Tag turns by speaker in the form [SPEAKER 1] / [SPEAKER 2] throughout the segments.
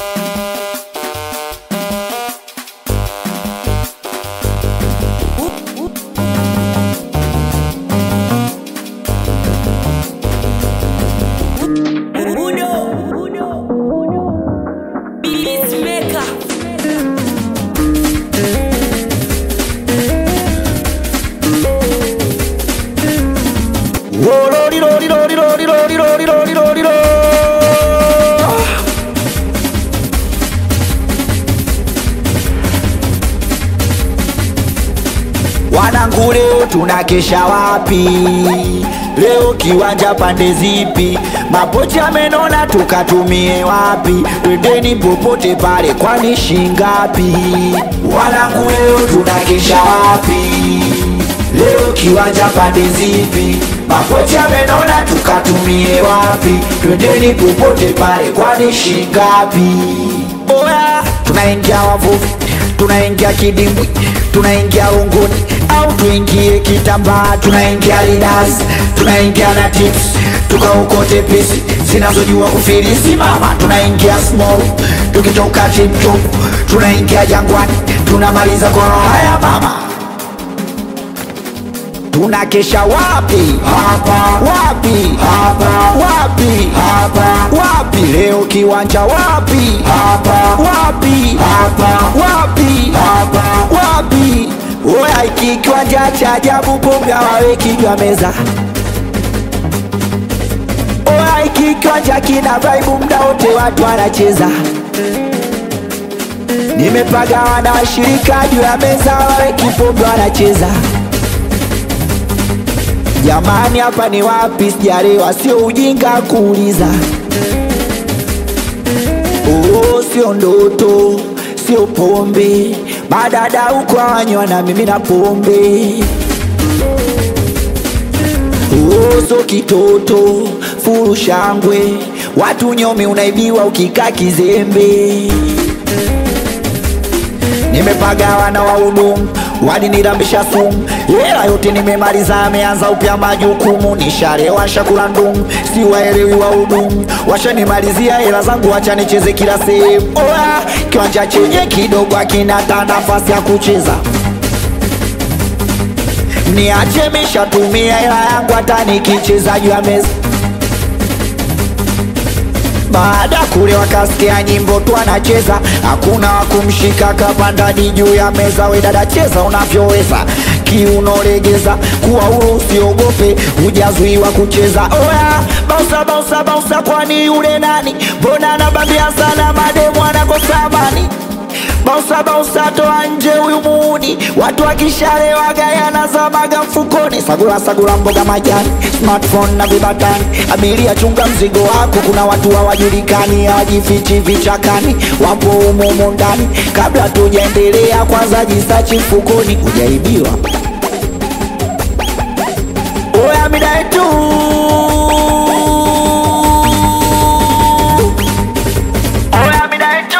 [SPEAKER 1] Wanangu, leo tunakesha wapi? Leo kiwanja pande zipi? Mapochi amenona tukatumie wapi? Twendeni popote pale, kwani shingapi? Wanangu, leo tunakesha wapi? Leo kiwanja pande zipi? Mapochi amenona tukatumie wapi? Twendeni popote pale, kwani shingapi? Oya, tunaingia wavuvi, tunaingia kidimbwi, tunaingia unguni au tuingie kitambaa, tunaingia lidas, tunaingia na tips, tukaokote pisi zinazojua kufilisi mama, tunaingia small, tukitoka tiptop, tunaingia jangwani, tunamaliza kwa haya mama tunakesha wapi? Hapa. Wapi? Hapa. Wapi? Hapa. Wapi? Leo kiwanja wapi? Hapa. Wapi? Hapa. Wapi? Hapa. Wapi? Oya, iki kiwanja cha ajabu, pombe hawaweki juu ya meza. Oya, iki kiwanja kina vibe, muda wote watu wanacheza. Nimepagawa na washirika juu ya meza, hawaweki pombe wanacheza. Jamani, hapa ni wapi? Sijalewa, sio ujinga kuuliza. Oh, sio ndoto, sio pombe, madada huko hawanywa na mimi na pombe. Oh, sio kitoto, furu shangwe, watu nyomi unaibiwa ukikaa kizembe. Nimepagawa na wahudumu walinirambisha sumu, hela yote nimemaliza, ameanza upya majukumu, nisharewa shakula ndumu, si waelewi wahudumu, washanimalizia hela zangu, wacha nicheze kila sehemu. Oya, kiwanja chenye kidogo akina hata nafasi ya kucheza niache mishatumia hela yangu, hata nikicheza juu ya meza baada kule wakasikia nyimbo tu anacheza, hakuna wakumshika kapandani juu ya meza. We dada, cheza unavyoweza, kiuno legeza, kuwa huru, usiogope, hujazuiwa kucheza. Oya, bausa bausa bausa, kwani yule nani? Mbona anabambia sana, mademu anakosa amani Bausa bausa, toa nje huyu muuni, watu wakishalewa gayana zamaga mfukoni. Sagula sagula, mboga majani, smartphone na vibatani. Abiria chunga mzigo wako, kuna watu hawajulikani, hawajifichi vichakani, wapo humo humo ndani. Kabla tujaendelea, kwanza jisachi mfukoni, hujaibiwa. Oya midai tu Oya midai tu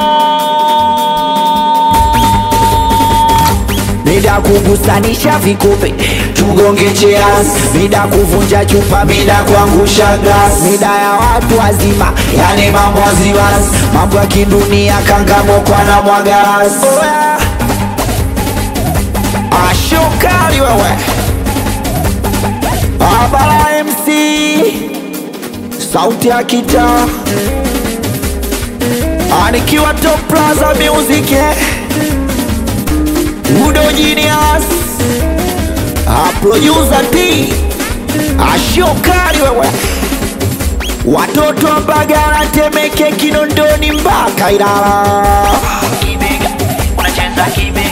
[SPEAKER 1] Mida kugusanisha vikupe tugonge cheers, mida kuvunja chupa, mida kuangusha glass, mida ya watu wazima, yani mambo waziwazi, mambo ya kidunia, kangamokwa na mwagaras. Oya, ashokali wewe, Abara MC, sauti ya kitaa, anikiwa Top Plaza Music eh. Udo Genius A producer T Ashokari wewe Watoto wa Mbagala Temeke Kinondoni mpaka Ilala
[SPEAKER 2] Kibega, unacheza kibega